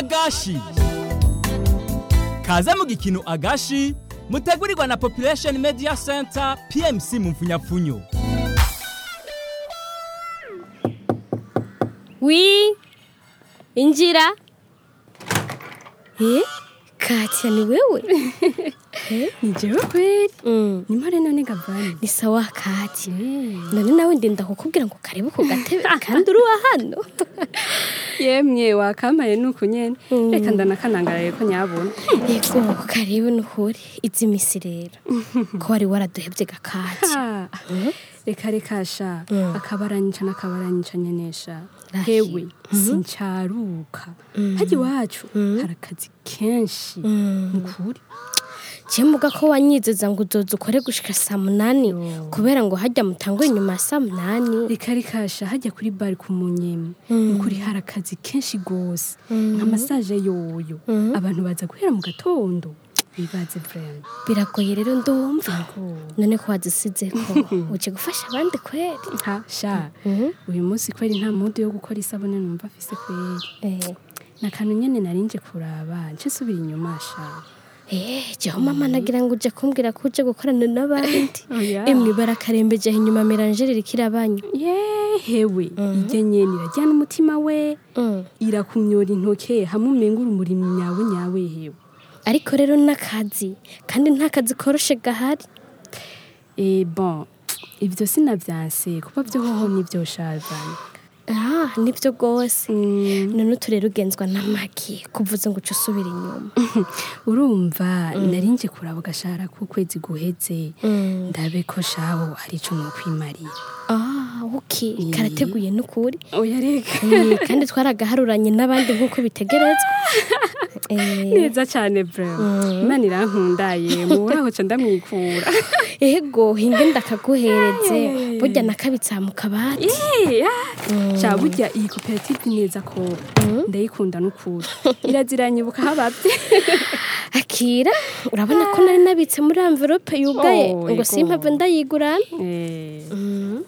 agashi kaze mu gikino agashi mutegurirwa na population media center pmc mu mfunyapfunyo wi injira eh katya ni wewe ni jewe kweli mm. ni mpare none gavani ni sawa katya none nawe ndenda kukubwira ngo karibu ku gatebe kandi uri uwa hano yemwe wakampaye nuko nyene reka ndanakanangaraye ko nyabona yego karibu nukuri izi misi rero ko wari waraduhevye gakatya Ha, reka reka sha akabaranyica n'akabaranyica nyenesha Rahi. hewe sincaruka hajya iwacu hari akazi kenshi nukuri muga ko wanyizeza ngo uzoza ukore gushika saa munani kubera ngo hajya mutangwe inyuma ya saa munani reka reka sha hajya kuri bari ku munyemu nukuri hari akazi kenshi gose nka masaje yoyo abantu baza guhera mu gatondo bibaze vrema biragoye rero ndumva none ko wazisize ko uje gufasha abandi kweri ha sha uyu munsi kweri nta mudu yo gukora isabune numva afise kweri Eh, nakantu nyene narinje kuraba nce subira inyuma sha eh jeho mama nagira ngo uje kumbwira ko uje gukorana n'abandi Oya. emwe barakarembeje inyuma meranjeri rikirabanya yehewe irya nyene irajyana umutima we Mm. irakumyora intoke hamwe umenga urumuri nyawe nyawe hewe ariko rero n'akazi kandi nta kazi koroshe gahari e bon ivyo sinavyanse kuba vyo hoho nivyo shazanye ah nibyo rwose none utu rero ugenzwa n'amagi kuvuze ngo uce usubira inyuma urumva narinje kuraba agashahara k'ukwezi guheze ndabe ko shaho hari ico nokwimarira ah ok karateguye n'ukuri oya reka Eh, kandi twaragaharuranye n'abandi nk'uko bitegerezwa Eh, neza cane bravo imana irankundaye muburaho ca ndamwikura ego hinge ndakaguhereze burya nakabitsa mu kabati ca burya iyi koperative neza ko ndayikunda n'ukuri iraziranyibuka habavye akira urabona ko nari nabitse muri envelope yugaye Oh, ngo ego. simpave ndayigurana Eh. Mm,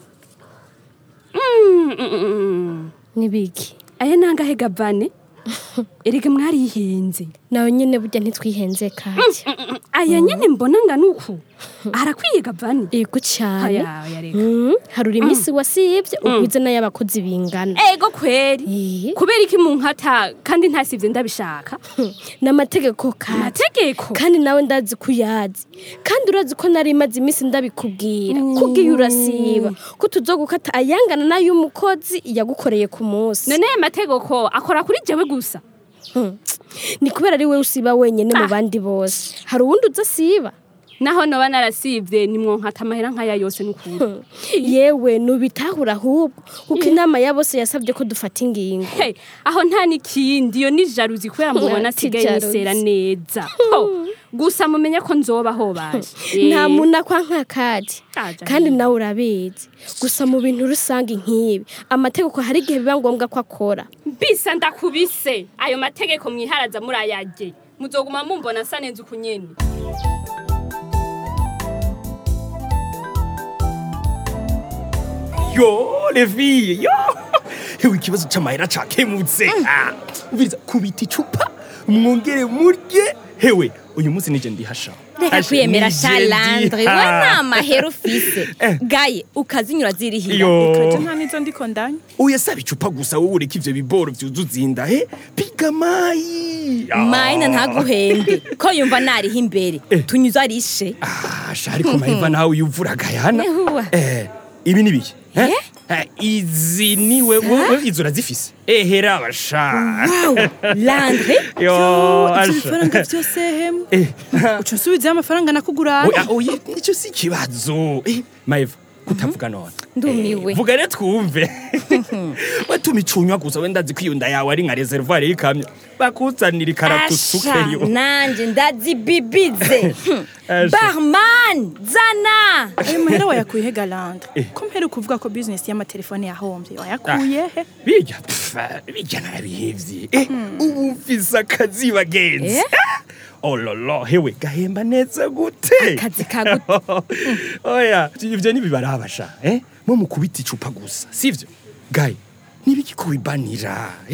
mm, mm, mm. nibiki aya nangahe gavane erega mwarihenze nawe nyene burya ntitwihenze kati aya nyene mbona ngana uku arakwiye gavane yego cyane aya aya reka Mm, harura iminsi wasibye ugwize n'ay'abakozi bingana ego kweri Eh, kubera iki munkata kandi ntasivye ndabishaka n'amategeko kati amategeko kandi nawe ndazi ko uyazi kandi urazi ko nari maze iminsi ndabikubwira kubwiye urasiba ko tuzogukata ayangana n'ay'umukozi yagukoreye ku munsi none aya mategeko akora kuri jewe gusa ni kubera ari we usiba wenyine mu bandi bose hari uwundi uza asiba naho noba narasivye nimwonkata amahera nk'aya yose n'ukuri yewe nubitahura ahubwo kuko inama ya bose yasabye ko dufata ingingo Hey, aho nta n'ikindi iyo ni jaruzi kubera mubona Ati asigaye jaruzi. nisera neza Ho, gusa mumenye ko nzobaho baje nta Eh, muntu akwa nk'akadi Aja kandi nyine. nawe urabizi gusa mu bintu rusange nk'ibi amategeko hari igihe biba ngombwa ko akora mbisa ndakubise ayo mategeko mwiharaza murayage muzoguma mumbona nsa neza uku nyene yo levi yo hewe ikibazo c'amahera cakemutse Ah, umviriza kubita icupa mwongere murye hewe uyu munsi nije ndihasha reka Asha, kwiyemera nije shalandre we ndiha. nta mahera ufise Eh. gaye ukazinyura zirihira yo ikaje nta nizo ndiko ndanya oya saba icupa gusa wowe ureka ivyo biboro vyuzuza inda he piga mayi Ah. mayina ntaguhembe ko yumva nariho imbere tunyuze arishe Ah, sha ariko mayiva nawe uyuvura gayana Nehuwa. eh ibi ni biki Eh? Eh, izi ni wewe izo urazifise ehera abasha landre yo ibyo asha bifaranga byose hemu Eh, uca usubizayo amafaranga nakugurana oya oya nicyo si ikibazo Eh, mayiva kutavuga none ndumiwe Eh, vuga rero twumve watuma icunywa gusa wenda azi ko iyo nda yawe ari nka reservoir y'ikamyo bakuzanira asha ikarakusukeyo nanje ndazibibize Asha. barman zana ayo mahera wayakuye he galandre ko mpera kuvuga ko bizinesi y'amatelefone yahombye wayakuye he bijya pfa bijya narabihevye Eh, ubu mfise akazi bagenzi ololo hewe gahemba neza gute Akazi kagute? oya ivyo nibibarabasha eh? mwo mukubita icupa gusa sivyo gaye nibiki kubibanira eh?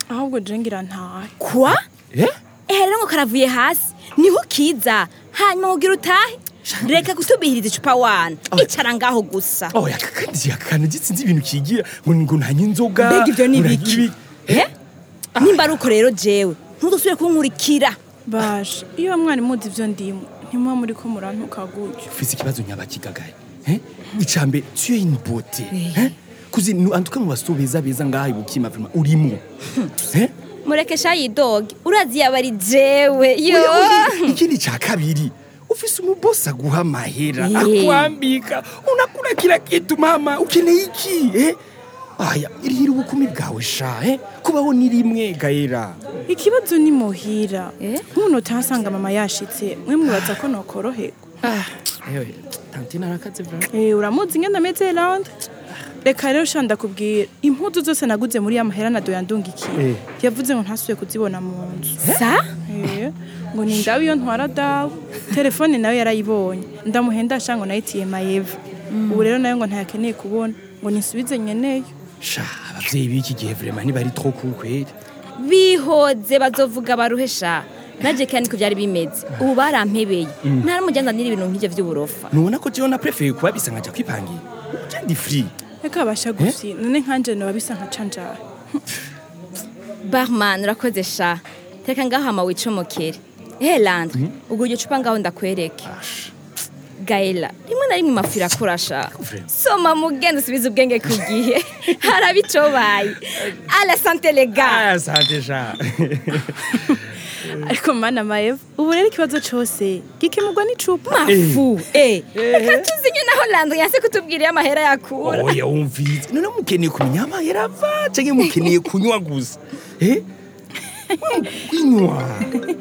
ahubwo je ngira ntahe kwa eh ehe rero ngo karavuye hasi niho kiza hanyuma ugira utahe reka kutubihiriza icupa wana icara ngaho gusa oh yakakandi yakana gitsinze ibintu kigira ngo ngo ntanye inzoga mbega ivyo ni ngo biki ntagire Eh? nimba ari uko rero jewe ntudusubire kunkurikira basha iyo mwari muzi ivyo ndimo ntimuba muri ko murantuka gutyo ufise ikibazo nyabakigagaye eh icambe tu es une beauté eh kuzi nu- en tout cas mu baso beza beza ngaha ibukima vraiment urimo eh mureke sha yidoge urazi yaba ari jewe yo Oya, oya, ikindi cha kabiri ufise umubosi aguha amahera Eh. akwambika unakula kila kitu mama ukeneye iki eh aya irihira ubukumi bwawe sha eh kubaho ni rimwe gaera ikibazo ni muhira Eh? nk'umuntu utahasanga mama yashitse mwe mwibaza ko nokoroherwa ewe tante narakaze vraiment Eh, uramuzi ingene ameze Londre reka rero sha ndakubwira impuzu zose naguze muri ya mahera na doya ndungikiye Eh. yavuze ngo ntasubiye kuzibona mu nzu sa Eh, ngo ni ndawe iyo ntwara dawe telefone nawe yarayibonye ndamuhenda sha ngo nayitiye mayeva ubu rero nayo ngo ntayakeneye kubona ngo nisubize nyeneyo sha abavyeyi b'iki gihe vraiment ntibari trop cool kweli bihoze bazovuga baruhesha naje kandi ko byari bimeze ubu barampebeye ntaramujyanzanira ibintu nk'ivyo vy'uburofa nubona ko jewe naprefeye kuba bisa nkaja kwipangira je ndi free reka abasha gusi none nkanje noba bisa nka canjara barman urakoze sha reka ngaho hama wicomokere ehe landre ubwo iryo cupa ngaho ndakwereke gaela rimwe na rimwe imafu irakura sha Vraiment. soma mugende usubize ubwenge ku gihe harabicobaye ala sante lega ah sante sha ariko mana mayeva ubu rero ikibazo cose gikemurwa n'icupa mafu eh reka tuzinye naho landre yanse kutubwira iyo amahera yakura oya wumvise none mukeneye kumenya amahera ava canke mukeneye kunywa gusa eh kunywa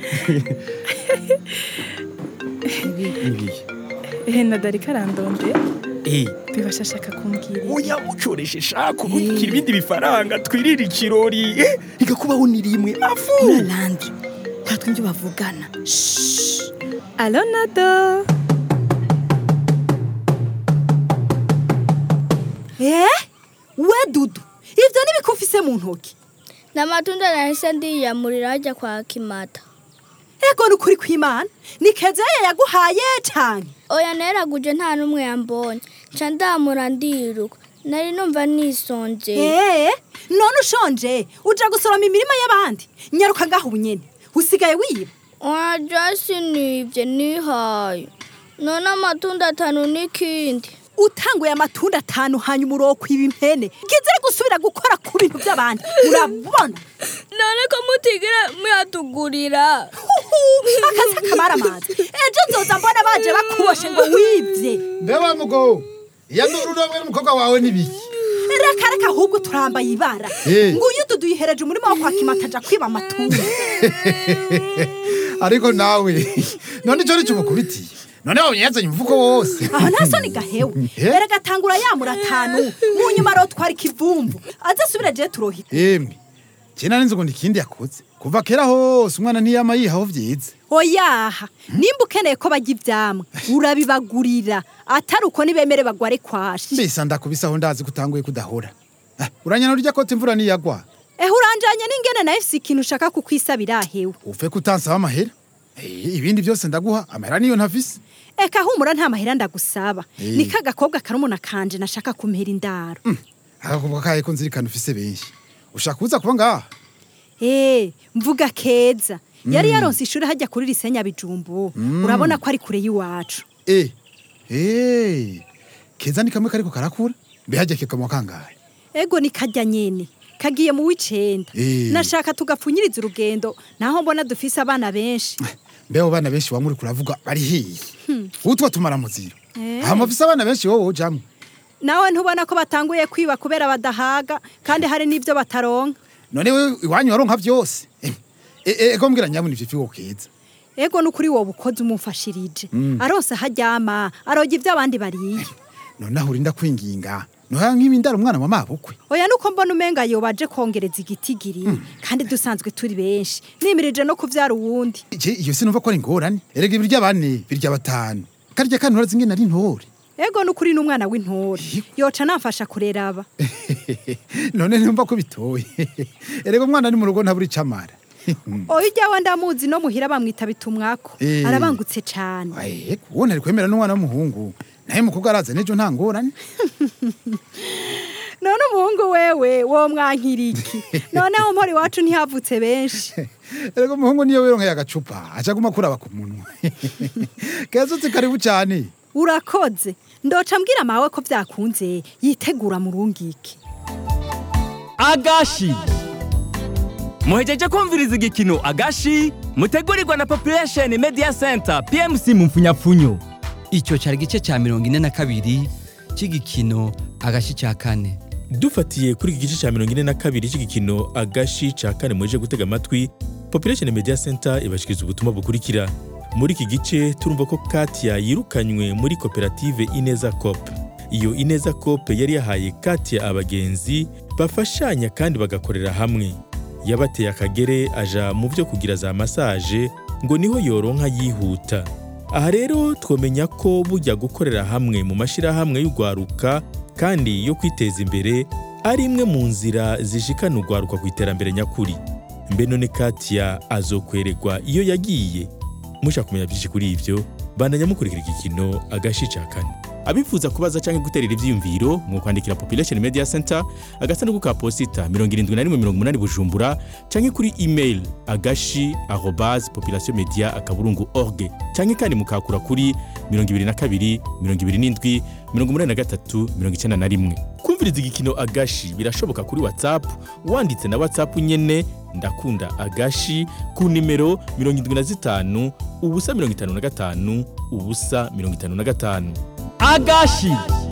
Ibihe. ehe nadarika arandondera eh bibasha ashaka kumbwira oya mucoreshe shaka ubikira ibindi bifaranga twirire ikirori eh igakubaho ni rimwe afu landre ntatwumva ibyo bavugana alo nado Eh? We dudu ivyo nibikufise mu ntoki n'amatunda nahise ndiyamurira hajya kwa kimata ego ni ukuri kw'imana ni kezeye yaguhaye canke oya neraguje nta n'umwe yambonye nca ndamura ndiruka nari numva nisonje ee none ushonje uja gusoroma imirima y'abandi nyaruka ngaho ubunyene usigaye wiba waja sinibye nihaye none amatunda atanu n'ikindi utanguye amatunda atanu hanyuma urokwiba impene ngizere gusubira gukora ku bintu by'abandi urabona none ko mutigire muyatugurira Huhu, akazi kamara amazi ejo nzoza mbona baje bakuboshe ngo wibye mbe wa mugo iya n'ururomwe n'umukobwa wawe n'ibiki reka reka ahubwo turambaye ibara Eh. nguyu dudu yihereje umurima wo kwa kimata aja kwiba amatunda ariko nawe none ico nico umukubitiye none wabonye yazanye umufuko wose aho nta soni gahewe Eh? erega atangura yamura atanu mu nyuma arotwara ikivumvu aze asubire je turohita emwe kena ninzi ngo ikindi yakoze kuva kera hose umwana ntiyama yihaho vyiza oyaha nimba ukeneye ko bajya ivyamwa urabibagurira atari uko nibemere bagware kwashi mbisa ndakubisaho ndazi kutanguye kudahora Ah, uranyana urya kote imvura niyagwa ehe uranjanye n'ingene nawe si ikintu ushaka kukwisabira ahewe uve kutansaba amahera Eh, ibindi byose ndaguha amahera niyo ntafise eka humura nta mahera ndagusaba Eh. ni ka gakobwa karumuna kanje nashaka kumera indaro akakobwa kaye ko nzirikana ufise benshi ushaka kuza kuba ngaha Eh, mvuga keza yari yaronse ishuri hajya kuri risenya bijumbu urabona ko ari kure y'iwacu Eh, eh, keza ni kamwe kariko karakura mbe hajya kikamo kangahe ego ni kajya nyene kagiye mu w'icenda Eh. nashaka tugapfunyiriza urugendo naho mbona dufise abana benshi mbe abo bana benshi wamuri kuravuga bari hiye utwo tumara muziro Eh. aha mufise abana benshi wowe ujamwe nawe ntubona ko batanguye kwiba kubera badahaga kandi hari n'ibyo bataronka none we iwanyu waronka vyose Eh, eh, ego mbwira nyabuna ivyo fiwo keza ego n'ukuri wowe ukoze umumfashirije aronse haryama aroga ibyo abandi bariye none aho urinda kwinginga noha nk'ibindara umwana wa mabukwe oya nuko mbona umenga yo baje kongereza igitigiri kandi dusanzwe turi benshi nimirije no kuvyara uwundi je iyo sinumva ko ari ingorane erega ibirya bane birya batanu karya kandi urazi ingene ari ntore ego n'ukuri n'umwana w'intore yoca namfasha kurera aba none numva ko bitoye erega umwana ni mu rugo ntabura icamara oya ujyawe ndamuzi no muhira bamwita bitumwako Eh. arabangutse cane Aye, uwo ntari kwemera n'umwana w'umuhungu naye mukobwa araza n'ejo nta ngorane none umuhungu wewe wo mwankiriki noneho mpora iwacu ntihavutse benshi erega umuhungu niyo wironkeye agacupa aca aguma kuraba ku munwa keza uzi karibu cyane urakoze ndoca mbwira mawe ko byakunze yitegura mu rungiki agashi muhejeje kumviriza igikino agashi mutegurirwa na population media center pmc mu mfunyapfunyo icyo cyari igice cya mirongo ine na kabiri cy'igikino agashi cya kane dufatiye kuri iki gice cya mirongo ine na kabiri cy'igikino agashi cya kane muje gutega amatwi population media center ibashikiriza ubutumwa bukurikira muri iki gice turumva ko katia yirukanywe muri koperative ineza cop iyo ineza cop yari yahaye katia abagenzi bafashanya kandi bagakorera hamwe yabateye akagere aja mu byo kugira za masaje ngo niho yoronka yihuta aha rero twamenya ko bujya gukorera hamwe mu mashyirahamwe y'urwaruka kandi yo kwiteza imbere ari imwe mu nzira zishikana urwaruka ku iterambere nyakuri mbe none katia azokweregwa iyo yagiye mushaka kumenya byinshi kuri ibyo bandanya mukurikira igikino agashi ca kane abifuza kubaza cyangwa guterera ivyiyumviro mu kwandikira population media center agasanduku ka posita 7180 bujumbura cyangwa kuri email agashi arobase population media akaburungu org cyangwa kandi mukakura kuri 22 27 83 91 kumviriza igikino agashi birashoboka kuri whatsapp wanditse na whatsapp nyene ndakunda agashi ku nimero 75 ubusa 55 ubusa 55 agashi